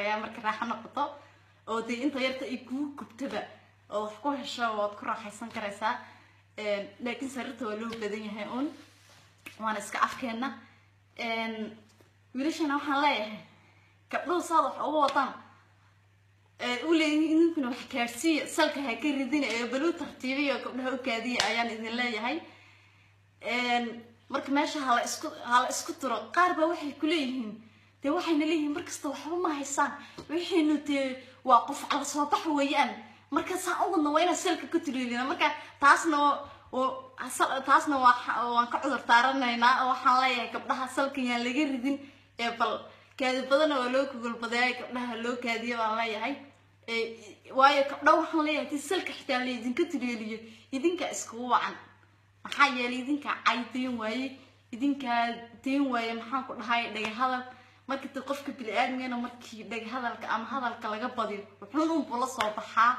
karayaa marka raaxo noqoto oo dee inta yarta ay kugu gubtaba oo wax ku hesho waad ku raaxaysan karaysaa laakiin sariirta waa loo badan yahay un waana iska afkeena wiilashana waxaan leeyahay gabdhuhu saad wax uga wadaan u leeyihiin idinkuna wax gaadhsiiya salka ha ka ridina ee baluu tartiibiya gabdhaha u kaadiya ayaan idin leeyahay marka meesha hala isku hala isku turo qaar baa waxay ku leeyihiin dee waxayna leeyihiin markasta waxba ma haysaan wixiinu dee waa qof cala soo bax weeyaan marka saa u wadna waa inaan salka ka tuliilina marka taasna taasna waan ka cudur taaranaynaa oo waxaan leeyahay gabdhaha salkan yaan laga ridin ee bal kaadi badana waa loo kugulbadaaya gabdhaha loo kaadiya baan leeyahay waayo gabdha waxaan leeyahay ti salka xitaa la idinka tuliiliyo idinka iskugu wacan maxaa yeelay idinkaa cay dayn waaye idinkaa dayn waaye maxaan ku dhahay dhagahadal marka de qofka bini-aadmigana markii dhagahadalka ama hadalka laga badiyo wuxuun unbuu la soo baxaa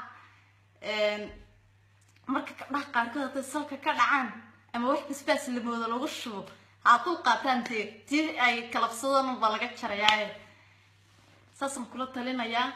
marka gabdhaha qaarkood hadday salka ka dhacaan ama wax basbaas lamooda lagu shubo haadul qaataan dee tii ay kalabsadaan unbaa laga jarayaaye saasaan kula talinayaa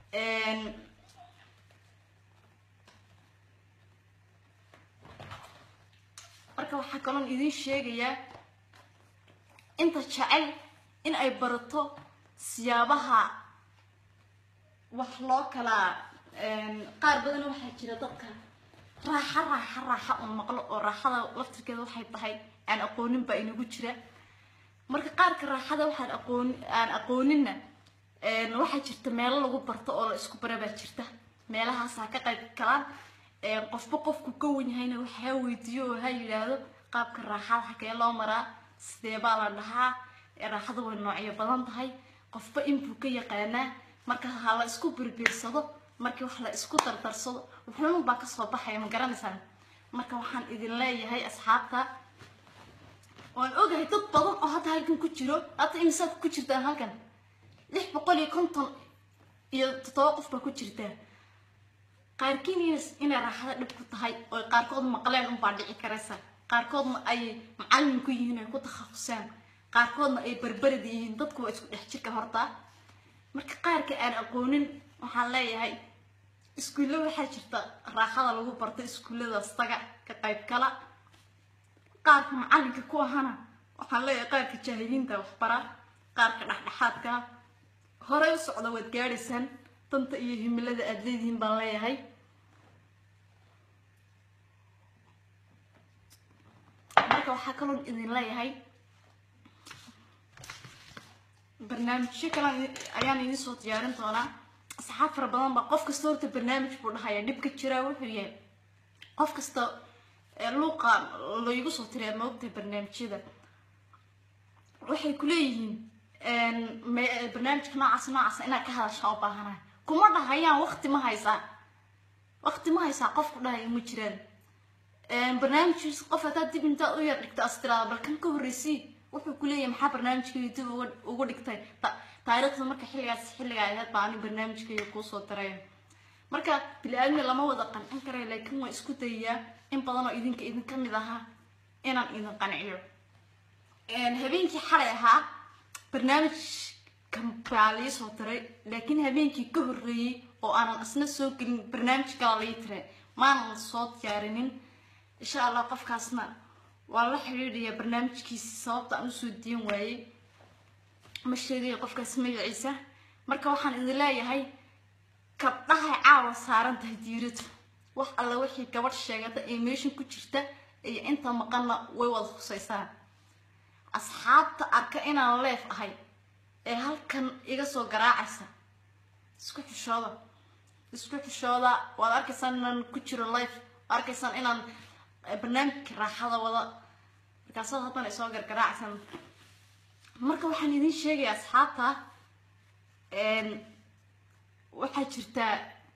marka waxaa kaloon idiin sheegayaa inta jecel in ay barato siyaabaha wax loo kala qaar badan waxaa jira dadka raaxa raaxa raaxa un maqlo oo raaxada laftirkeeda waxay tahay aan aqoonin baa inagu jira marka qaarka raaxada waxaan aqooni aan aqooninna waxaa jirta meelo lagu barto oo la isku bara baa jirta meelahaasaa ka qayb galaan qofba qofku ka wan yahayna waxaa weydiiyo oo ha yidhaahdo qaabka raaxada xagee loo maraa sidee baa la dhahaa raaxada way noocyo badan tahay qofba inbuu ka yaqaanaa marka ha la isku birbiirsado markii wax la isku dardarsado wuxuun baa kasoo baxaya ma garanaysaan marka waxaan idin leeyahay asxaabta waan ogahay dad badan oo hadda halkan ku jiro hadda imisaad ku jirtaan halkan lix boqol iyo konton iyo toddoba qof baa ku jirtaa qaarkiin inay raaxada dhib ku tahay oo qaarkood maqleen unbaa dhici karaysa qaarkoodna ay macallin ku yihiin ay ku takhasuseen qaarkoodna ay barbarad yihiin dadku waa isku dhex jirka horta marka qaarka aan aqoonin waxaan leeyahay iskuulle waxaa jirta raaxada lagu barto iskuulladaas taga ka qayb kala qaarka macallinka ku ahana waxaan leeyahay qaarka jaahiliinta waxbara qaarka dhexdhexaadka horey u socda waad gaadhaysaan danta iyo himilada aada leedihiin baan leeyahay marka waxaa kaloon idin leeyahay barnaamijyo kale ayaan idin soo diyaarin doonaa asxaab fara badan baa qof kasta horta barnaamij buu dhahaya dhibka jiraa wuxuu yahay qof kasta luuqa laygu soo tiriyaa maogtahay barnaamijyada waxay ku leeyihiin barnaamijka noocaas noocaas inaad ka hadashaa u baahanahay kuma dhahayaan waqti ma haysaa waqti ma haysaa qof ku dhahaya ma jiraan barnaamijkiisa qof haddaad dib intaad u yar dhigta as tiraada bal kan ka horreysii wuxuu ku leeyahay maxaa barnaamijkayga dib uga uga dhigtay taariikhda marka xilligaas xilliga ahayd baa ani barnaamijkayga kuusoo daraya marka bili-aadmi lama wada qancin karayo laakiin waan isku dayayaa in badan oo idinka idinka mid ahaa inaan idin qanciyo habeenkii xalay ahaa barnaamijkan baa lii soo diray laakiin habeenkii ka horreeyey oo aanan isna soo gelin barnaamij kala lii tiray maanan soo diyaarinin insha allah qofkaasna waa la xidhiidhayaa barnaamijkiisi sababta aan usoo diin waayey ma sheegaya qofkaas magaciisa marka waxaan idin leeyahay gabdhahay caawa saaran tahay diiradu wax alla wixii gabadh sheegata ee meeshan ku jirta iyo inta maqanna way wada husaysaa asxaabta arka inaan leef ahay ee halkan iga soo garaacaysa isku xishooda isku xishooda waad arkaysaan inaan ku jiro life waad arkaysaan inaan barnaamijka raaxada wada markaasaad haddana isoo gargaraacaysan marka waxaan idiin sheegaya asxaabta waxaa jirtaa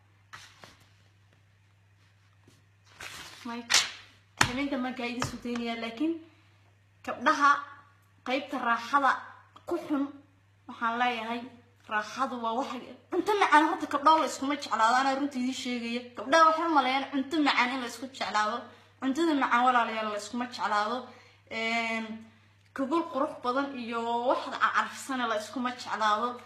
habeenka markaa idin soo daynayaa laakiin gabdhaha qaybta raaxada ku xun waxaan leeyahay raaxadu waa waxa cunto macaan horta gabdhaha la iskuma jeclaado anaa runta idiin sheegaya gabdhaha waxay maleeyaan cunto macaan in la isku jeclaado cuntada macaan walaalayaal la iskuma jeclaado gogol qurux badan iyo waxda carfisana la iskuma jeclaado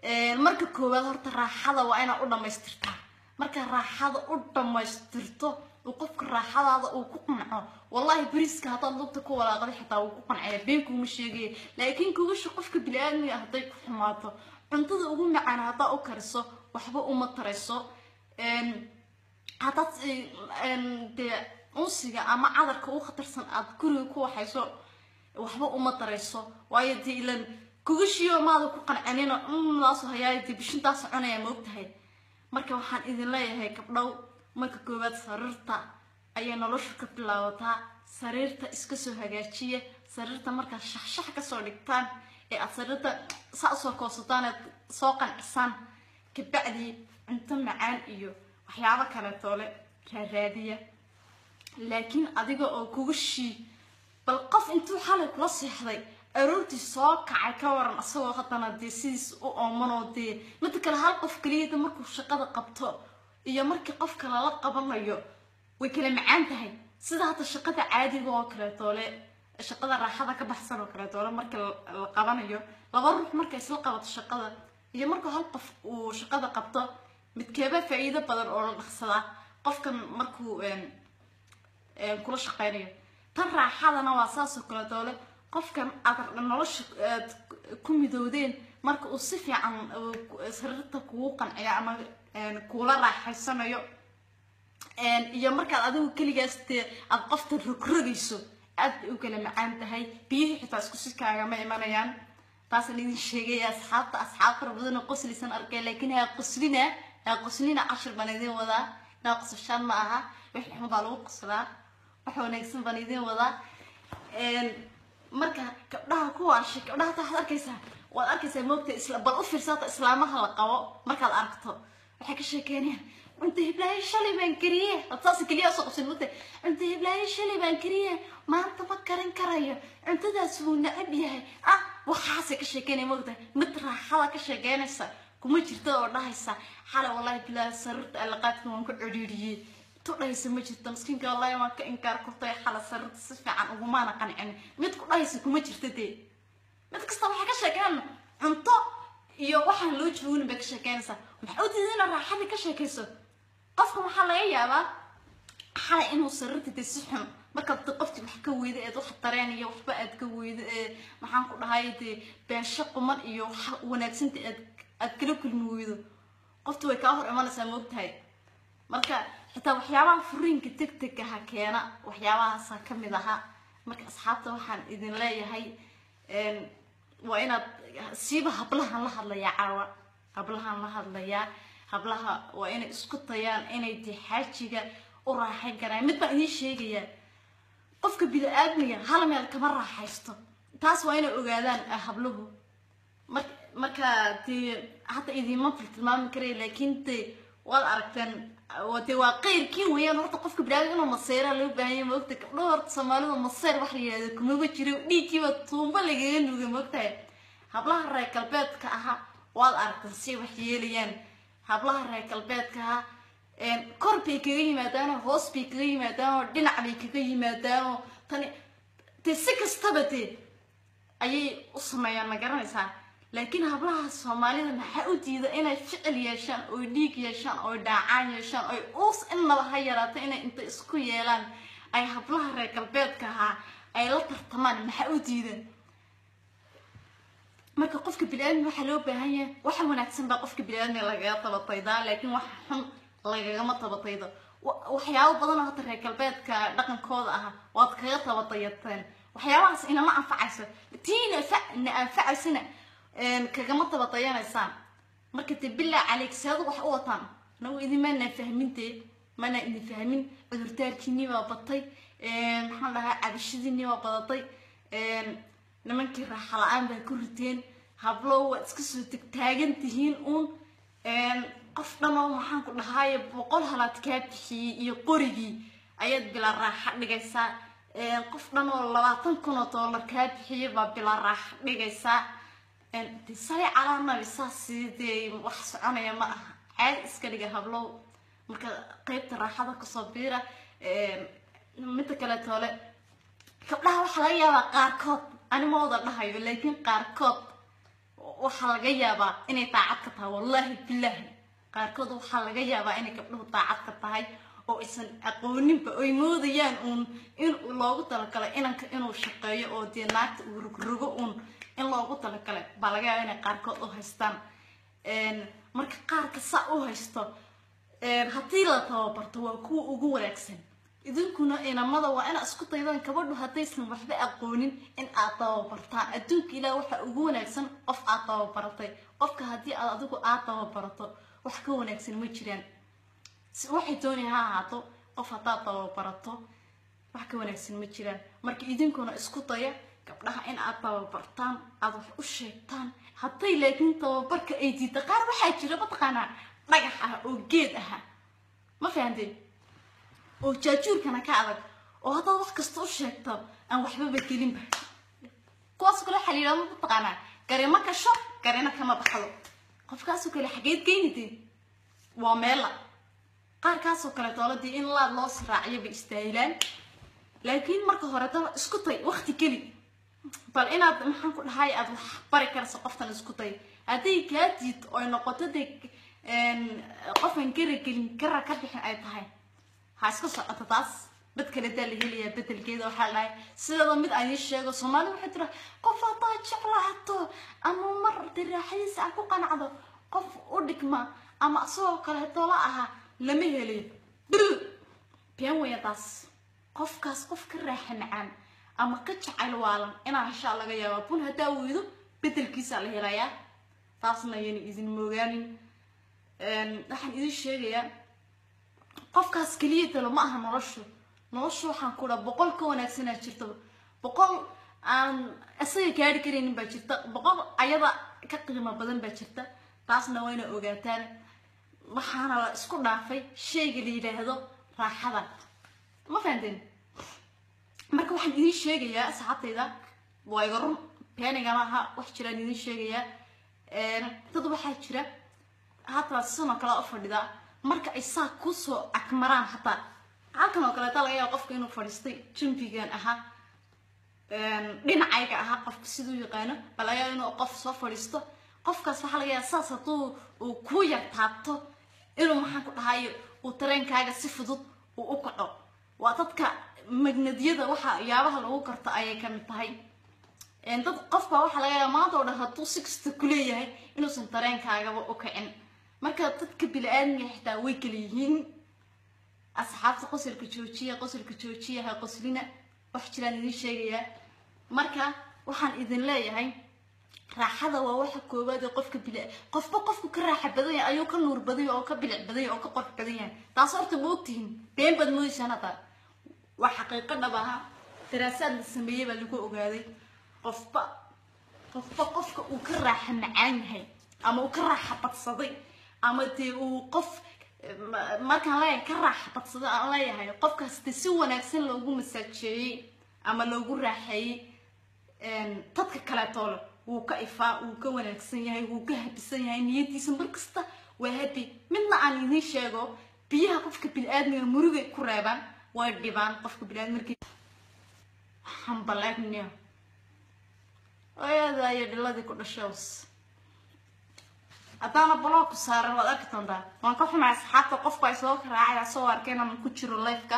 marka koowaad horta raaxada waa inaad u dhamaystirtaa marka raaxada u dhamaystirto uu qofka raaxadaada uu ku qanco wallahi bariiska haddaad lugta ku walaaqday xitaa wuu ku qancaya been kuuma sheegaya laakiin kugasha qofka bili-aadmiga hadday ku xumaato cuntada ugu macaan haddaa u kariso waxba uma tarayso haddaad dee unsiga ama cadarka u khatarsan aad guriga ku waxayso waxba uma tarayso waayo dee ilan kugashiyo maada ku qancanino unlaaso hayaay dee bishintaas cunaya ma ogtahay marka waxaan idin leeyahay gabdhow marka koowaad sariirta ayay noloshu ka bilaabataa sariirta iska soo hagaajiya sariirta markaad shaxshax kasoo dhigtaan ee aad sariirta saa usoo koosataan eed soo qancisaan kabacdii cunto macaan iyo waxyaabo kaleetoole raaraadiya laakiin adiga oo kuga shii bal qof intuu xalay kula seexday aroortii soo kacay ka waran asagoo haddana dee sidiis u oomanoo dee midda kale hal qof keliyada markuu shaqada qabto iyo markii qofka lala qabanayo way kala macaan tahay sida hadda shaqada caadiga oo kaleetoole shaqada raaxada ka baxsan oo kaleetoole marka la qabanayo laba ruux marka isla qabato shaqada iyo markuu hal qof uu shaqada qabto midkeeba faa-iido badan oo la dhaqsadaa qofkan markuu kula shaqeynayo tan raaxadana waa saasoo kaleetoole qofkan aad nolosha aad ku midoodeen marka uu si fiican sariirta kugu qanciyo ama kuula raaxaysanayo iyo markaad adigu keligaas dee aad qofta rogrogayso aad bay u kala macaan tahay biyihii xitaa isku si kaagama imanayaan taasaan idin sheegaya asxaabta asxaab fara badan oo qoslisan arkay laakiin haa qoslina haa qoslina cashir baan idin wadaa inaa qosashaan ma aha wixii xun baa lagu qoslaa wax wanaagsan baan idin wadaa marka gabdhaha kuwaasha gabdhaha taa waxaad arkaysaa waad arkaysaa moogta isla bal u fiirsaata islaamaha la qabo markaad aragto waxay ka sheekeynayaan cunta hiblaayo shalay baan kariye saas keliya soo qabsan moogta cunta hiblaayo shalay baan kariye maanta ma karin karayo cuntadaas wuu necab yahay ah waxaasay ka sheekeynaya moogta mid raaxada ka sheekeynaysa kuma jirta oo dhahaysa xalay wallahi bilaahi sariirta allaqaadka waan ku codhiiriyey tu dhahaysa ma jirto miskiinka wallahi waan ka inkaar kurtay xala sariirta si fiican ugumaana qancin mid ku dhahaysa kuma jirta dee mid kasta waxay ka sheekeen cunto iyo waxaan loo joogin bay ka sheekeynaysaa maxaa u diiday inaad raaxadii ka sheekayso qofka waxaa laga yaabaa xalay inuu sariirta dee si xun markaad de qofti wax ka weyda eed wax dareen iyo waxba aad ka weydo ee maxaan ku dhahay dee beensho quman iyo wax wanaagsanta aad aad kala kulmi weydo qofti way kaa hor imanaysaa moogtahay marka xitaa waxyaabaha furiinka deg deg aha keena waxyaabahaasa ka mid ahaa marka asxaabta waxaan idin leeyahay waa inaad siiba hablahan la hadlayaa caawa hablahan la hadlayaa hablaha waa inay isku dayaan inay dee xaajiga u raaxayn karaan mid baan idiin sheegayaa qofka bini-aadmiga hal meel kama raaxaysto taas waa inay ogaadaan habluhu mar marka dee hadda idiinma tiltilmaami karaya laakiin dee waad aragteen dee waa qeyrkiin weeyaan horta qofka bini-aadmiga inuu maseera loo baahanya maogta gabdhaha horta soomaalida maseer wax la yihahdo kumaba jiro dhiiggiiba tuumba lagaga nuuga maogtahay hablaha reer galbeedka aha waad aragteen si wax yeelayaan hablaha reer galbeedka aha kor bay kaga yimaadaanoo hoos bay kaga yimaadaanoo dhinac bay kaga yimaadaanoo tani dee si kastaba dee ayay u sameeyaan ma garanaysaa laakiin hablaha soomaalida maxaa u diida inay ficil yeeshaan oy dhiig yeeshaan oy dhaacaan yeeshaan oy uus innaba ha yaraato inay inta isku yeelaan ay hablaha reer galbeedka ahaa ay la tartamaan maxaa u diidan marka qofka bini-aadmi waxaa loo baahan yahay waxa wanaagsan baa qofka bini-aadmiga lagaga tabataydaa laakiin waxa xun lagagama tabataydo waxyaabo badan oo hata reer galbeedka dhaqankooda ah waad kaga tabatayateen waxyaabahaas inama anfacayso tiina na anfacaysana kagama tabatayanaysaan marka dee bilaa caleyk seedu wax u wataan nagu idinmaana fahmintee mana idin fahmin cudurtaarkiinii baa batay maxaan dhahaa cabashadiinii baa badatay nimankii raaxa la-aan baa ku riteen hablo waad iska soo tegtaagan tihiin uun qof dhanoo maxaan ku dhahaaye boqol halaad kaa bixiyey iyo qorigii ayaad bilaa raaxa dhigaysaa qof dhan oo labaatan kun oo doolar kaa bixiyey baa bilaa raaxa dhigaysaa de sali calaa nabi saas dee wax soconaya ma aha caadi iska dhiga hablow marka qeybta raaxada kasoo biira midda kale toole gabdhaha waxaa laga yaabaa qaarkood ani ma wada dhahayo laakiin qaarkood waxaa laga yaabaa inay daacad ka tahay wallaahi bilaahi qaarkood waxaa laga yaabaa inay gabdhuhu daacad ka tahay oo aysan aqooninba oy moodayaan uun in loogu talagalay inanka inuu shaqeeyo oo dee naagta uu rogrogo uun in loogu talagalay baa laga yaaba inay qaarkood u haystaan marka qaarka saa u haysto haddii la tababarto waa kuwa ugu wanaagsan idinkuna inamada waa inaad isku daydaan gabadhu haddaysan waxba aqoonin in aad tababartaan adduunka ilaah waxaa ugu wanaagsan qof aad tababaratay qofka haddii aad adigu aad tababarato wax ka wanaagsan ma jiraan waxay doonay ha ahaato qof haddaad tababarato wax ka wanaagsan ma jiraan marka idinkuna isku daya gabdhaha in aad tababartaan aad wax u sheegtaan hadday laakiin tababarka ay diida qaar waxaa jira mataqaanaa dhagax ah oo geed aha ma fahanteen oo jaajuurkana ka adag oo haddaad wax kasta u sheegto aan waxbaba gelinba kuwaas kale waxaa la yidhahda mataqaanaa garima kasho garina kama baxdo qofkaasoo kale xageed geynideen waa meela qaarkaasoo kale dooladii in laad loo siraaciyo bay istaahilaan laakiin marka hore daba isku day waqti geli bal inaad maxaan ku dhahay aad wax bari karayso qoftan isku day hadday kaa diid oy noqoto dee qofan gara gelin gara ka bixin ay tahay ha iska socoto taas dad kale daa la helayaa bedelkeeda waxaa la dhahay sideeda mid aan ii sheego soomaali waxay tira qof haddaad jeclaato ama mar diraaxadiisa aad ku qanacdo qof u dhigma ama isagoo kaleeto la ahaa lama helayo been weya taas qofkaas qof ka raaxa macaan ama ka jacayl waalan inaa heshaa laga yaaba bun haddaa weydo bedelkiisaa la helayaa taasna ayayna idin moogaanin waxaan idin sheegayaa qofkaas keliya talo ma aha noloshu noloshu waxaan ku dhaha boqol ka wanaagsanaa jirta boqol aan isaga gaari karaynin baa jirta boqol ayada ka qiimo badan baa jirta taasna wayna ogaataan waxaana la isku dhaafay shayga la yidhaahdo raaxada ma fahanteen marka waxaan idin sheegayaa asxaabtayda waa iga run beenigana aha wax jiraan idin sheegayaa dad waxaa jira hataa sidan oo kale u fadhidaa marka ay saa kusoo agmaraan hataa halkan oo kaleeta laga yaaba qofka inuu fadhiistay jambigan ahaa dhinacayga ahaa qofka siduu yaqaano bal ayaa inuu qof soo fadhiisto qofkaas waxaa laga yaaba saas hadduu uu ku yar taabto inuu maxaan ku dhahayo uu tareenkaaga si fudud uu u kaco waa dadka magnadyada waxa yaabaha lagu karto ayay kamid tahay dad qofbaa waxaa laga yaaba maanta oo dhan hadduu sixta kuleeyahay inuusan tareenkaagaba u kicin marka dadka bili-aadmiga xitaa way kala yihiin asxaabta qosolka joojiya qosolka joojiya ha qoslina wax jiraan idin sheegayaa marka waxaan idin leeyahay raaxada waa waxa koowaad ee qofka bil qofba qofku ka raaxa badan yahay ayuu ka nuur badan yahay oo ka bilic badan yahay oo ka qorx badan yahay taas horta ma ogtihin been baad moodaysaan hadda waa xaqiiqo dhab aha daraasaad la sameeyey baa lagu ogaaday qofba qofba qofka uu ka raaxa macaan yahay ama uu ka raaxa badsaday ama dee uu qof markaan leeyahay ka raaxa badsaday aan leeyahay qofkaas dee si wanaagsan loogu masaajeeyey ama loogu raaxeeyey dadka kaleetoole wuu ka ifaa wuu ka wanaagsan yahay wuu ka habisan yahay niyadiisa markasta waa habi midna aan idiin sheego biyaha qofka bili-aadmiga murugay ku reebaan way dhibaan qofka bili-aadmi markii hambalaagniyo ayadaayo dhiladii ku dhashows haddaana baloo ku saaran waad arki doontaa waan ka xumay asxaabta qofku ay soo karaacay asoo arkeen ama ku jiro lifeka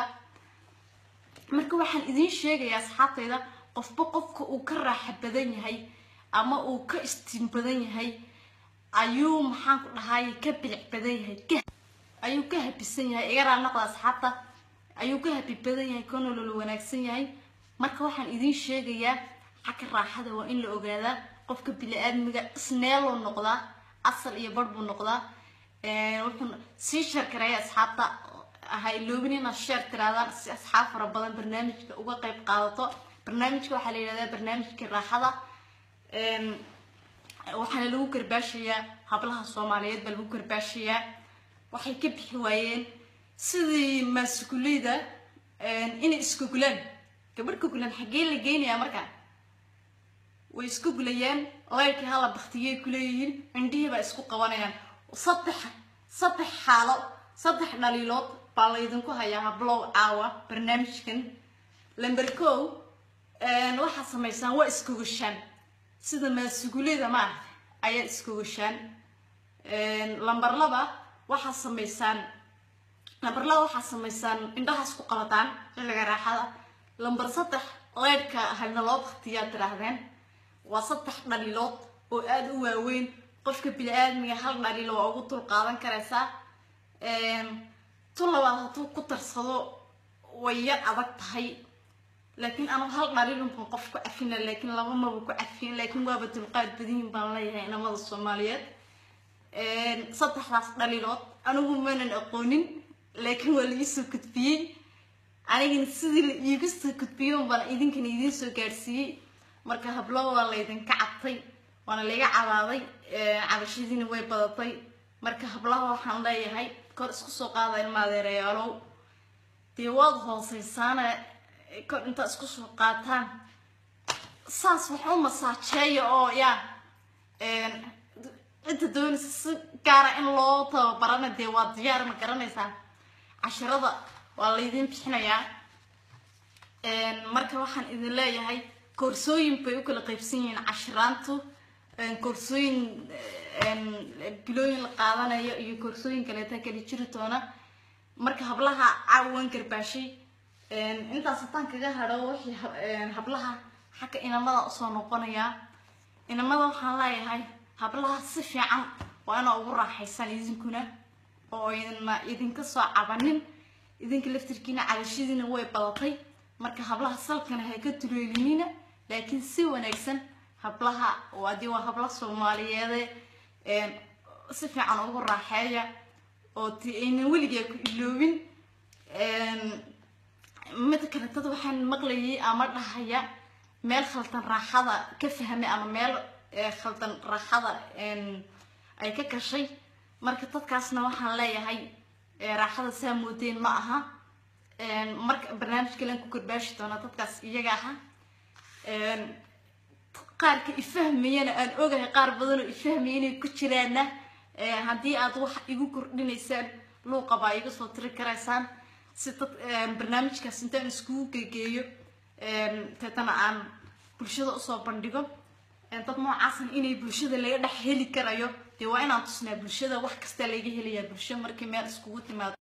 marka waxaan idiin sheegayaa asxaabtayda qofba qofka uu ka raaxa badan yahay ama uu ka istiin badan yahay ayuu maxaan ku dhahay ka bilic badan yahay ayuu ka habisan yahay iga raal noqda asxaabta ayuu ka habi badan yahay ka nolol wanaagsan yahay marka waxaan idiin sheegayaa xagga raaxada waa in la ogaadaa qofka bili-aadmiga isneeloo noqdaa asal iyo bar buu noqdaa wuxuu sii sheerkareeya asxaabta ha iloobin inaad sheer tiraadaan si asxaab fara badan barnaamijka uga qayb qaadato barnaamijka waxaa la yidhahdaa barnaamijka raaxada waxaana lagu garbaashayaa hablaha soomaaliyeed baa lagu garbaashayaa waxay ka bixi waayeen sidii maasukuleyda inay iskugulaan gabadh kugulaan xaggee la geynayaa markaa way isku gulayaan leyrkii hala baktiyay kuleeyihiin cindhihii baa isku qabanayaan saddex saddex xaalo saddex dhaliilood baa laydinku hayaa hablow caawa barnaamijkan lamber kow waxaad samaysaan waa iskugashaan sida maasugulida maaragta ayaad iskogashaan lamber laba waxaa sameysaan lamber laba waxaa sameysaan indhahaas ku qabataan xilliga raaxada lamber saddex leydhka halna loo baktiyaa tiraahdeen waa saddex dhaliilood oo aada u waaweyn qofka bini-aadmiga hal dhaliilo waa ugu dul qaadan karaysaa tu labaad hadduu ku tarsado way yar adag tahay laakiin anu hal dhaliilunban qof ku cafina laakiin laba maba ku cafin laakiin waaba dulqaad badiyin baan leeyahay inamada soomaaliyeed saddexdaas dhaliilood anigu maanan aqoonin laakiin waa la iisoo gudbiyey anigana sidii la iigu soo gudbiyey baan idinkana idiin soo gaadhsiiyey marka hablo waa laydinka cabtay waana layga cabaaday cabashadiina way badatay marka hablaha waxaan leeyahay kor isku soo qaada ilma adeerayaalow dee waad hooseysaana kor intaa isku soo qaataan saas waxa u masaajeeya oo yaa cidda doonaysa si gaara in loo tababarana dee waa diyaar ma garanaysaa casharada waa laydin bixinayaa marka waxaan idin leeyahay koorsooyin bay u kala qaybsan yihiin cashiraantu koorsooyin bilooyin la qaadanayo iyo koorsooyin kaleeta kala jiri doona marka hablaha caawan garbaashay intaas hataan kaga hadho wixii hablaha xagga inamada usoo noqonayaa inamada waxaan leeyahay hablaha si fiican waa inaa ugu raaxaysaan idinkuna oo idina idinka soo cabanin idinka laftirkiina cadashadiina way badatay marka hablaha salkana ha ka duleelinina laakiin si wanaagsan hablaha adii waa habla soomaaliyeede si fiican ugu raaxeeya oo ti aynan weligaa ku iloobin mid kale dad waxaan maqlayay ama dhahaya meel khaldan raaxada ka fahmay ama meel khaldan raaxada ay ka gashay marka dadkaasna waxaan leeyahay raaxada saa moodeen ma aha marka barnaamij kalen ku garbaashi doona dadkaas iyaga aha qaarka ifahmayana aan ogahay qaar badanoo ifahmaya inay ku jiraana haddii aad wax igu kordhinaysaan luuqa baa iga soo tiri karaysaan si dad barnaamijkaas intaan iskugu gegeeyo teetana aan bulshada usoo bandhigo dad noocaasan inay bulshada laga dhex heli karayo dee waa inaan tusnaa bulshada wax kasta laga helayaa bulsho markii meel iskugu timaado